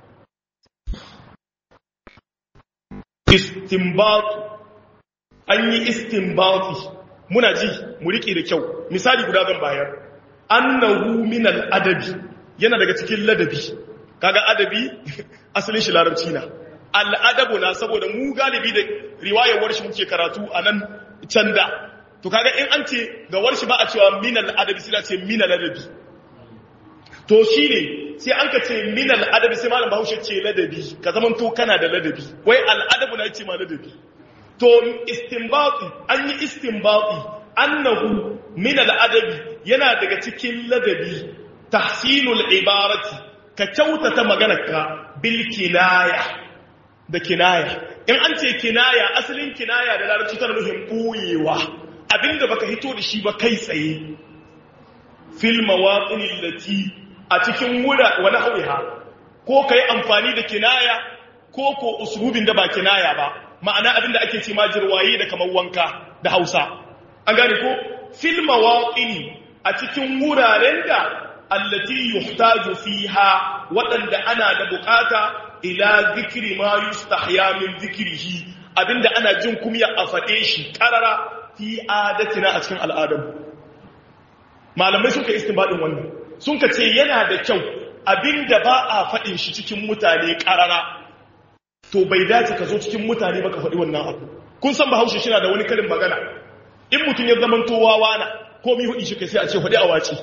Speaker 1: istinbat an yi istinbati muna ji mu riƙe da kyau misali guda zan bayar annahu min al-adabi yana daga cikin ladabi kaga adabi asalin shi larabci na al-adabu na saboda mu galibi da riwayar warshi muke karatu anan can da to kaga in an ce ga warshi ba a cewa min al-adabi sai a ce min al-adabi to shine sai an ka ce min al-adabi sai malam Bahaushe ce ladabi ka zaman to kana da ladabi wai al-adabu na ce ma ladabi to istinbati an yi istinbati annahu min al-adabi yana daga cikin ladabi tahsinul ibarati ka kyautata maganarka bil kinaya da kinaya in an ce kinaya asalin kinaya da larabci tana nufin boyewa abinda baka hito da shi ba kai tsaye fil mawaqin allati a cikin wura wani hawiha ko kai amfani da kinaya ko ko uslubin da ba kinaya ba ma'ana abinda ake ce majirwaye da kamar wanka da Hausa an gane ko fil mawaqin a cikin wuraren da allati yuhtaju fiha waɗanda ana da bukata ila zikri ma yustahya min zikrihi abinda ana jin kumya a faɗe shi ƙarara fi adatina a cikin al'adar malamai suka istinbadin wannan sun ka ce yana da kyau abinda ba a faɗin shi cikin mutane ƙarara to bai dace ka zo cikin mutane ba ka faɗi wannan abu kun san bahaushe shi na da wani karin magana in mutum ya zama towawa na komi hudu shi kai sai a ce faɗi a wace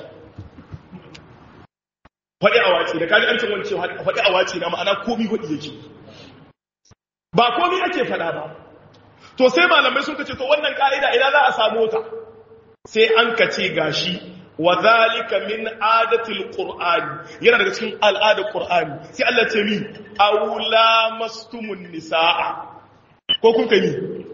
Speaker 1: faɗi a wace da kaji an ce wani ce faɗi a wace na ma'ana komi hudu yake ba komi ake faɗa ba to sai malamai sun kace to wannan ka'ida ina za a samu ta sai an kace gashi wa zalika min adatil qur'ani yana daga cikin al'adar qur'ani sai Allah ce mi aula mastumun nisaa ko kun kai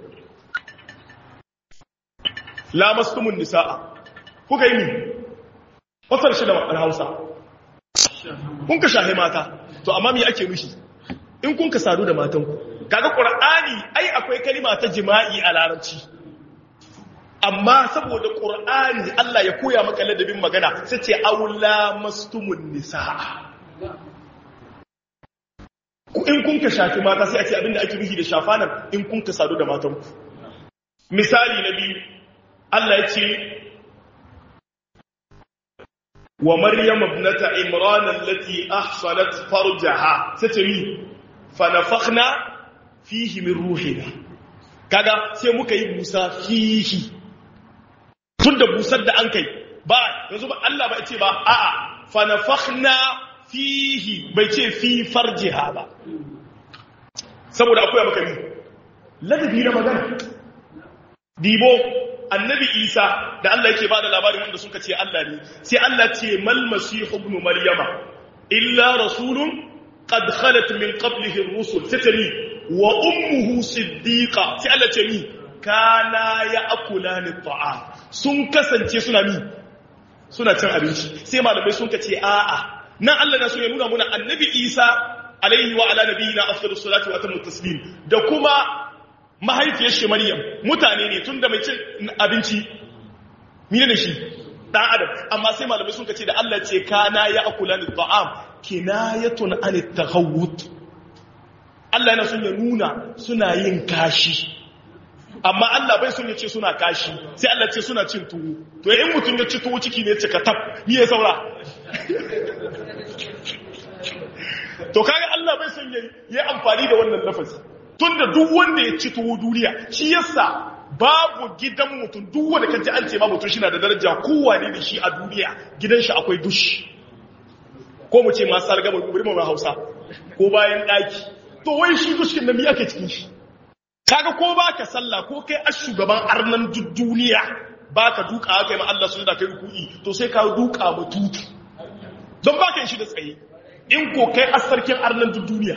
Speaker 1: la mastumun nisaa kuka yi mi wasar shi da Hausa kun ka shahe mata to amma me ake mishi in kun ka sadu da matanku kaga qur'ani ai akwai kalima ta jima'i a larabci amma saboda qur'ani Allah ya koya maka ladabin magana sai ce aula mastumun nisaa ku in kun ka shafi mata sai a ce abinda ake nufi da shafa nan in kun ka sadu da matanku misali na biyu Allah ya ce wa maryam ibnata imran allati ahsanat farjaha sai ce mi fa nafakhna fihi min ruhina kaga sai muka yi busa fihi tunda busar da an kai ba yanzu ba Allah ba ce ba a'a fa nafakhna fihi bai ce fi farjiha ba saboda akwai maka ni ladabi na magana dibo annabi isa da Allah yake bada labarin wanda suka ce Allah ne sai Allah ce mal masihu ibn maryama illa rasulun qad khalat min qablihi ar-rusul tatani wa ummuhu siddiqa sai Allah ce mi kana ya'kulani at-ta'am sun kasance suna mi suna cin abinci sai malamai sun kace a'a nan Allah na so ya nuna muna annabi Isa alaihi wa ala nabiyina afdalus salatu wa atammu taslim da kuma mahaifiyar shi Maryam mutane ne tunda mai cin abinci mine ne shi dan adam amma sai malamai sun kace da Allah ce kana ya'kulani at-ta'am kinayatun an at-taghawut Allah yana son ya nuna suna yin kashi amma Allah bai son ya ce suna kashi sai Allah ce suna cin tuwo to in mutum ya ci tuwo ciki ne cika tab ni ya saura to kaga Allah bai son ya yi amfani da wannan lafazi tunda duk wanda ya ci tuwo duniya shi yasa babu gidan mutum duk wanda kaji an ce ma mutum shi na da daraja kowane da shi a duniya gidan shi akwai dushi ko mu ce masu sarga mu Hausa ko bayan daki to wai shi dushin nan me ake cikin shi kaga ko baka sallah ko kai a shugaban arnan duniya baka duka aka yi ma Allah sun da kai ruku'i to sai ka duka ma tutu don baka yin shi da tsaye in ko kai a sarkin arnan duniya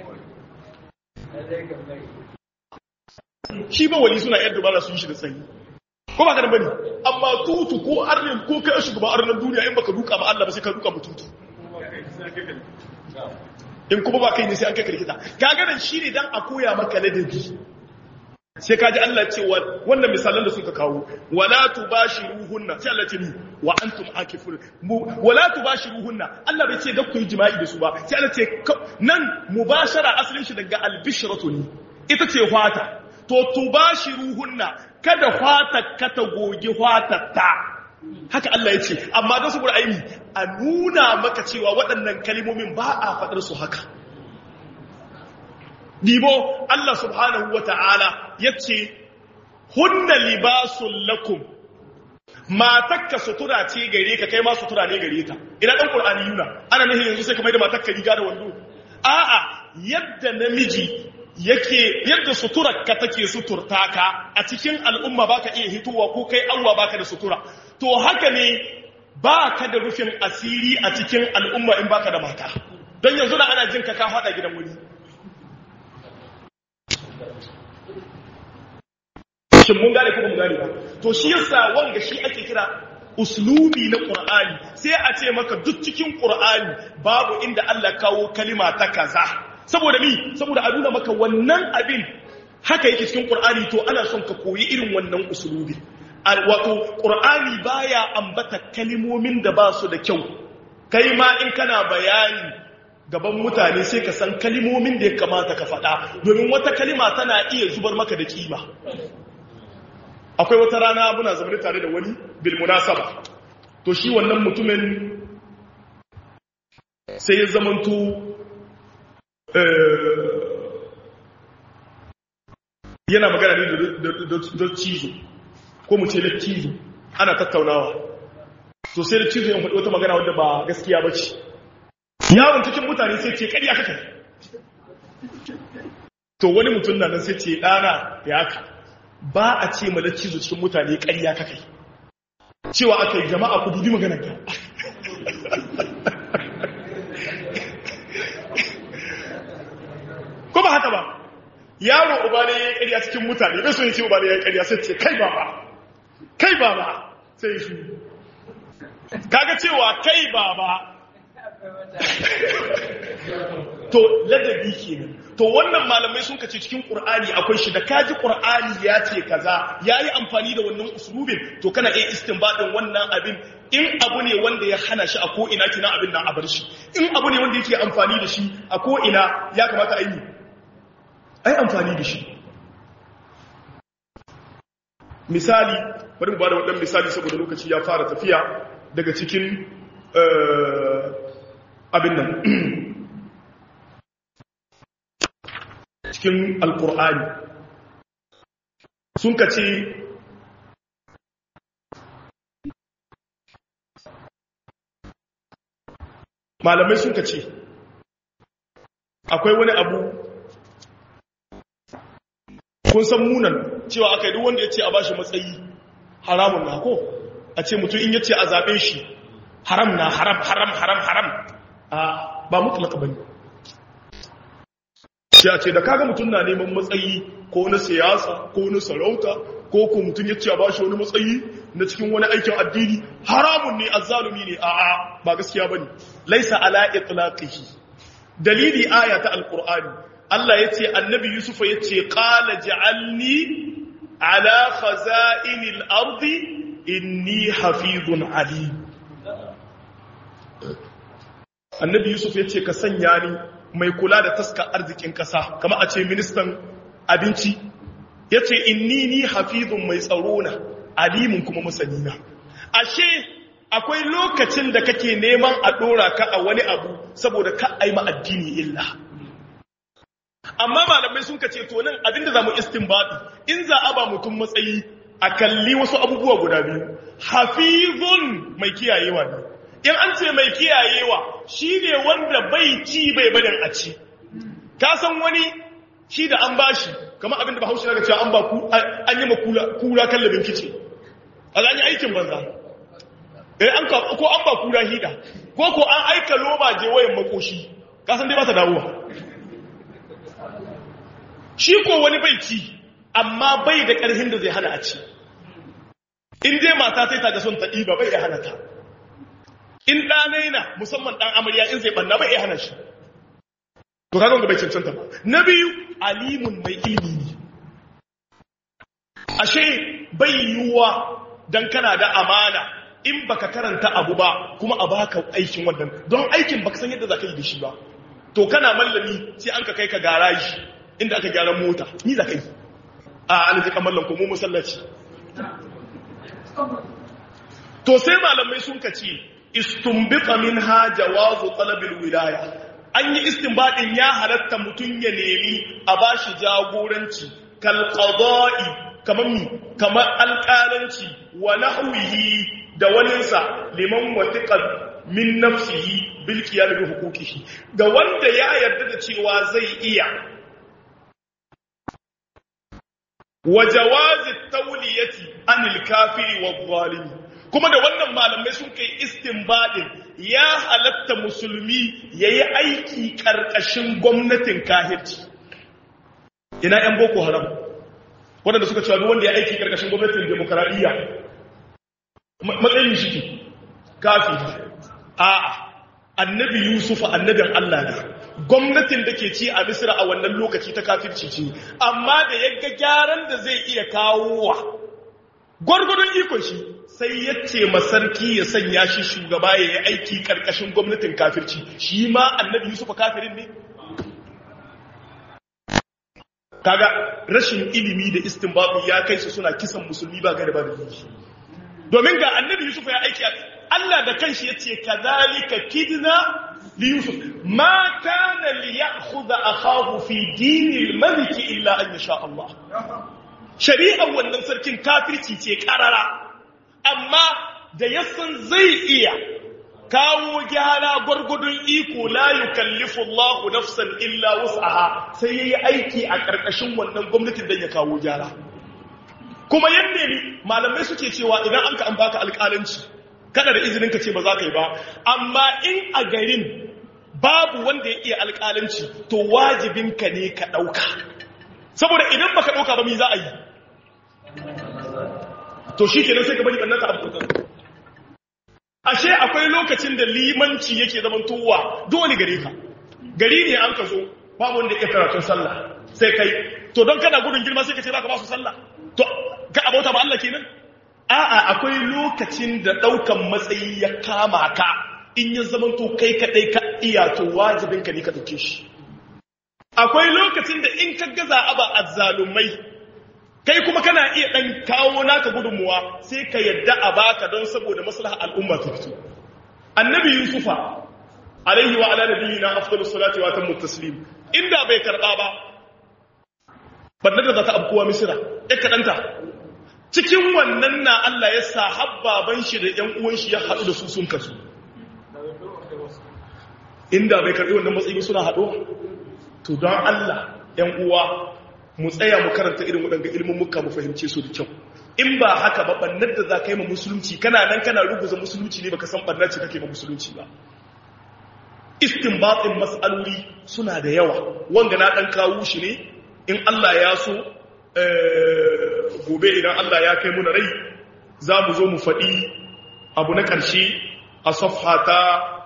Speaker 1: shi ba wali suna yadda ba su yi shi da tsaye ko ba ka bane amma tutu ko arnin ko kai a shugaban arnan duniya in baka duka ma Allah ba sai ka duka ma tutu in kuma ba kai ne sai an kai karkita kaga nan shine dan a koya maka ladabi sai kaji Allah ce wannan misalan da suka kawo wala tubashiruhunna sai Allah ce ni wa antum akifun wala tubashiruhunna Allah bai ce da ku yi jima'i da su ba sai Allah ce nan mubashara asalin shi daga albishratu ne ita ce fata to tubashiruhunna kada fata ka ta gogi fata ta haka Allah ya ce amma don saboda aini a nuna maka cewa waɗannan kalimomin ba a faɗar su haka Dibo Allah subhanahu wa ta'ala ya ce, Hunna libasun lakum, matakka sutura ce gare ka kai ma sutura ne gare ta. Ina ɗan ƙul'ani yuna, ana nahi yanzu sai ka mai da matakka riga da wando. A'a, yadda namiji yake yadda suturar ka take suturta ka a cikin al'umma baka iya hitowa ko kai Allah baka da sutura. To haka ne baka da rufin asiri a cikin al'umma in baka da mata. Don yanzu na ana jin ka ka faɗa gidan wuri. shin mun gane ko ba mu gane ba to shi yasa wanga shi ake kira uslubi na qur'ani sai a ce maka duk cikin qur'ani babu inda Allah kawo kalima ta kaza saboda mi saboda a nuna maka wannan abin haka yake cikin qur'ani to ana son ka koyi irin wannan uslubi wato qur'ani baya ambata kalimomin da ba su da kyau kai ma in kana bayani gaban mutane sai ka san kalimomin da ya kamata ka faɗa domin wata kalima tana iya zubar maka da kima akwai wata rana muna zaune tare da wani bil munasaba to shi wannan mutumin sai ya zamanto yana magana ne da cizo ko mu ce da cizo ana tattaunawa to sai da cizo ya faɗi wata magana wadda ba gaskiya ba ce yawon cikin mutane sai ce ƙarya kaka to wani mutum na nan sai ce ɗana ya haka ba a ce mana cizo cikin mutane ƙarya ka kai cewa aka yi jama'a ku dubi maganar ka ko ba haka ba yaro uba ne ya yi ƙarya cikin mutane bai so yin ce uba ne ya yi ƙarya sai ce kai baba kai baba sai shi kaga cewa kai baba to ladabi kenan to wannan malamai sun kace cikin qur'ani akwai shi da kaji qur'ani ya ce kaza yayi amfani da wannan uslubin to kana iya istinbadin wannan abin in abu ne wanda ya hana shi a ko ina kina abin nan a bar shi in abu ne wanda yake amfani da shi a ko ina ya kamata a yi ai amfani da shi misali bari mu bada wannan misali saboda lokaci ya fara tafiya daga cikin abin nan cikin alkur'ani sun ka ce malamai sun ka ce akwai wani abu kun san munan cewa aka yi duk wanda ya ce a bashi matsayi haramun na ko a ce mutum in ya ce a zaɓe shi haram na haram haram haram haram a ba mutlaka bane sai a ce da kaga mutum na neman matsayi ko na siyasa ko na sarauta ko ko mutum ya ce a bashi wani matsayi na cikin wani aikin addini haramun ne azzalumi ne a'a ba gaskiya bane laisa ala itlaqihi dalili aya ta alqur'ani Allah yace annabi yusufa yace qala ja'alni ala khaza'inil ardi inni hafizun alim annabi yusuf yace ka sanya ni mai kula da taskar arzikin kasa kama a ce ministan abinci yace inni ni hafizun mai tsaro na alimun kuma masanina ashe akwai lokacin da kake neman a dora ka a wani abu saboda ka aima addini illa amma malamai sun kace to nan abinda zamu istinbadi in za a ba mutum matsayi a kalli wasu abubuwa guda biyu hafizun mai kiyayewa ne in an ce mai kiyayewa shine wanda bai ci bai barin a ci ka san wani shi da an bashi kamar abinda bahaushe daga cewa an ba ku an yi ma kura kallabin kice a yi aikin banza eh an ka ko an ba kura hida ko ko an aika loba je wayan makoshi ka san dai ba ta dawowa shi ko wani bai ci amma bai da ƙarfin da zai hana a ci in dai mata sai ta ga son ta ɗiba bai iya hana ta in ɗanai na musamman ɗan amarya in zai ɓanna bai iya hana shi to kaga ga bai cancanta ba na biyu alimun mai ilimi ne ashe bai yiwuwa dan kana da amana in baka karanta abu ba kuma a baka aikin wannan don aikin baka san yadda za ka yi da shi ba to kana mallami sai an ka kai ka garaji inda aka gyara mota ni za ka yi a aljikan mallam ko mu musallaci to sai malamai sun ka ce istumbita minha jawazu talabil wilaya an yi istinbadin ya halatta mutum ya nemi a bashi jagoranci kal qada'i kamar mi kamar alƙalanci wa nahwihi da waninsa liman watiqa min nafsihi bil qiyam bi huquqihi ga wanda ya yarda da cewa zai iya wa jawazi tawliyati anil kafiri wadh zalimi kuma da wannan malamai sun kai istinbadin ya halatta musulmi yayi aiki karkashin gwamnatin kahirci ina yan boko haram wanda suka cewa duk wanda ya aiki karkashin gwamnatin demokradiyya matsayin shi ke kafiri a'a annabi yusuf annabin Allah ne gwamnatin da ke ci a misira a wannan lokaci ta kafirci ce amma da ya ga gyaran da zai iya kawo wa gwargwadon ikon shi sai ya ce masarki ya sanya shi shugaba ya yi aiki karkashin gwamnatin kafirci shi ma annabi yusuf kafirin ne kaga rashin ilimi da istinbabu ya kai su suna kisan musulmi ba gari ba da yi domin ga annabi yusuf ya aiki Allah da kanshi ya ce kazalika kidna li yusuf ma kana li ya'khudha akahu fi dinil malik illa an yasha Allah shari'ar wannan sarkin kafirci ce karara amma da yasan zai iya kawo gyara gwargwadon iko la yukallifu Allah nafsan illa wus'aha sai yayi aiki a karkashin wannan gwamnatin dan ya kawo gyara kuma yadda ne malamai suke cewa idan an ka an baka alƙalanci kada da izinin ka ce ba za ka yi ba amma in a garin babu wanda ya iya alƙalanci to wajibinka ne ka ɗauka saboda idan baka ɗauka ba mi za a yi to shi kenan sai ka bari ɓannan ta abu ashe akwai lokacin da limanci yake zaman towa dole gare ka gari ne an ka zo babu wanda ya karatun sallah sai kai to don kana gudun girma sai ka ce za ka ba su sallah to ka abauta ba Allah kenan a'a akwai lokacin da daukan matsayi ya kama ka in ya zama to kai kadai ka iya to wajibin ka ne ka dauke shi akwai lokacin da in ka gaza aba azzalumai kai kuma kana iya dan kawo naka gudunmuwa sai ka yadda a baka don saboda maslaha al'umma ta fito annabi yusufa alaihi wa ala nabiyina afdalus salati wa tammu taslim inda bai karba ba bannar da za ta abkuwa misira ya kaɗanta cikin wannan na Allah ya sa habbaban shi da ‘yan uwan shi ya haɗu da su sun kasu inda bai karɓi wannan matsayi suna haɗo to don Allah ‘yan uwa mu tsaya mu karanta irin waɗanda ilimin muka mu fahimce su da kyau in ba haka ba bannar da za ka yi ma musulunci kana nan kana ruguza musulunci ne baka san bannar ce kake ma musulunci ba istinbatin mas'aloli suna da yawa wanda na ɗan kawo shi ne in Allah ya so gobe idan Allah ya kai muna rai za mu zo mu faɗi abu na ƙarshe a safha ta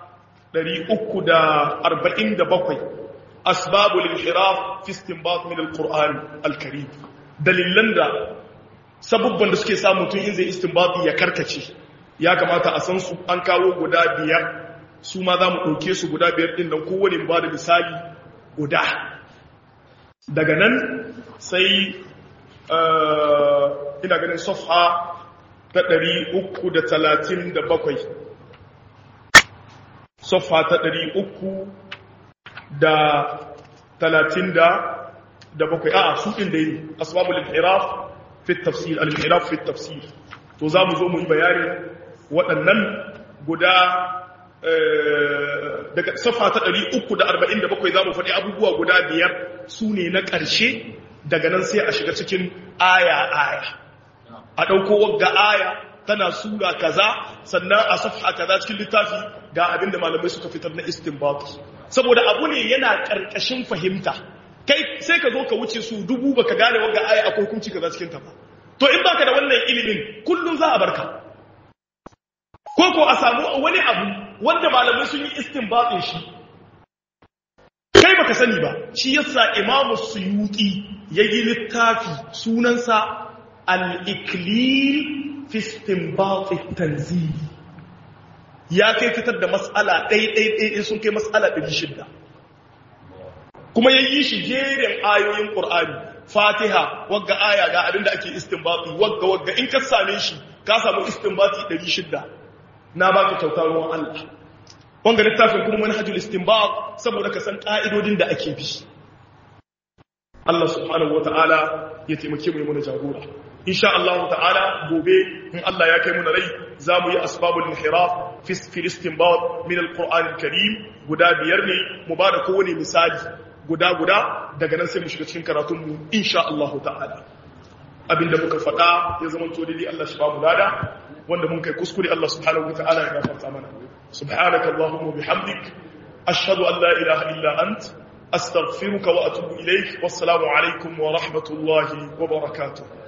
Speaker 1: 347 asbabul inhiraf fi istinbat min alquran alkarim dalilan da sabubban da suke sa mutum in zai istinbati ya karkace ya kamata a san su an kawo guda biyar su ma za mu ɗauke su guda biyar ɗin nan kowane ba da misali guda daga nan sai ina ganin safha ta 337 safha ta 337 a su ɗin da yi asbabul inhiraf fi tafsir al-inhiraf fi tafsir to za mu zo mu yi bayani waɗannan guda daga safa ta 347 za mu faɗi abubuwa guda biyar su ne na ƙarshe daga nan sai a shiga cikin aya-aya a ɗauko wagga aya tana sura kaza sannan a safa kaza cikin littafi ga abinda malamai suka fitar na istinbat saboda abu ne yana ƙarƙashin fahimta kai sai ka zo ka wuce su dubu baka gane wagga aya akwai hukunci kaza cikin ta ba to in baka da wannan ilimin kullum za a barka ko ko a samu wani abu wanda malamai sun yi istinbatin shi kai kai baka sani ba shi yasa imamu suyuti yayi littafi sunansa al-iklil fi istinbat at-tanzil ya kai fitar da mas'ala ɗai ɗai ɗai sun kai mas'ala 600 kuma yayi shi jerin ayoyin qur'ani fatiha wagga aya ga abinda ake istinbati wagga wagga in ka same shi ka samu istinbati 600 na baka kyautar ruwan Allah wanga littafin kuma manhajul istinbat saboda ka san ka'idodin da ake bi Allah subhanahu wataala ya taimake mu mu jagora insha Allah ta'ala gobe in Allah ya kai mu rai zamu yi asbabul inhiraf fi fi istinbat min alquran alkarim guda biyar ne mu bada kowane misali guda guda daga nan sai mu shiga cikin karatun mu insha Allah ta'ala abinda muka faɗa ya zama to dai Allah shi ba mu lada wanda mun kai kuskure Allah subhanahu wataala ya gafarta mana سبحانك اللهم وبحمدك أشهد أن لا إله إلا أنت أستغفرك وأتوب إليك والسلام عليكم ورحمة الله وبركاته